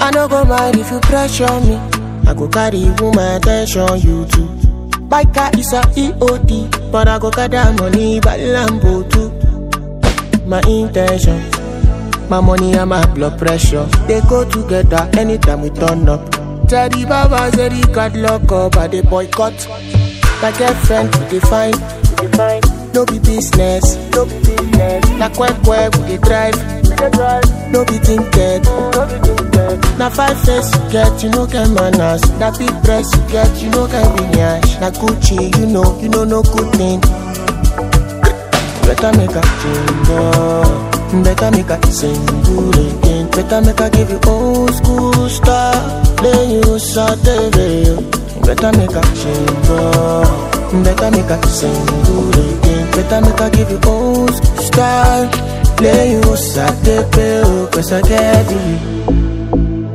I no go mind if you pressure me. I go carry woman attention, you too. Buy car is a EOD, but I go gather money by Lambo too. My intention, my money and my blood pressure, they go together anytime we turn up. Teddy Baba said he got lock up, I they boycott. My girlfriend we define, we define. No be business, no be business. Na quack quack we dey drive, we dey drive. No be tinted, no be tinted. Na five face you get, you no get manners. Na big dress you get, you no get lineage. Na Gucci, you know, you know no good thing. Better make a change, oh. better make a single again. Better make a give you old school style, then you saute veil. Better make a change, oh. better make a single again. Better make a give you old school style, then you saute veil. Cause I get you.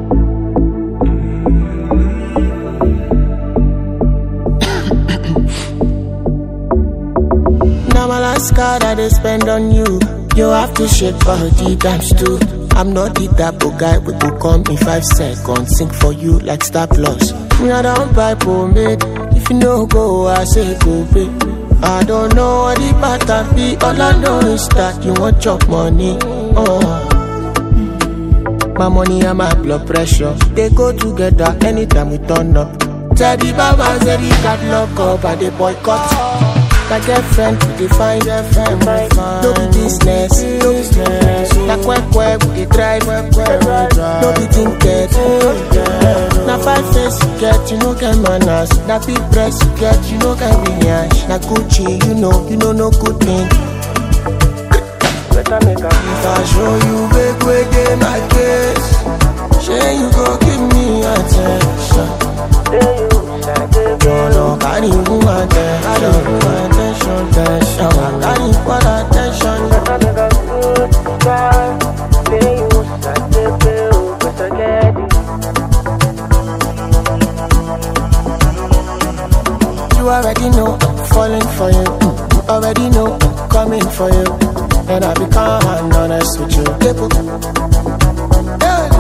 Now my last card I they spend on you. You have to shake body times two. I'm not the type of guy we go come in five seconds. Sing for you like Star Plus. Me I don't buy pomade. If you no go, I say go pay. I don't know what the pattern be. All I know is that you want chop money. Oh. My money and my blood pressure they go together anytime we turn up. Teddy Baba said he got lock up and they boycott. My girlfriend we define girlfriend we define. No be business, no business. Na quack quack we dey drive, quack quack we dey drive. No be tinted, Na five face you get, you no get manners. Na big dress you get, you no get lineage. Na Gucci, you know, you know no good thing. Better make a If I show you big way dey my case, shey you go give me attention. Jọ̀lọ̀ kárí woman attention, attention, attention. Kárí what attention. You already know I'm falling for you. You already know I'm coming for you. And I become honest with you. Yeah.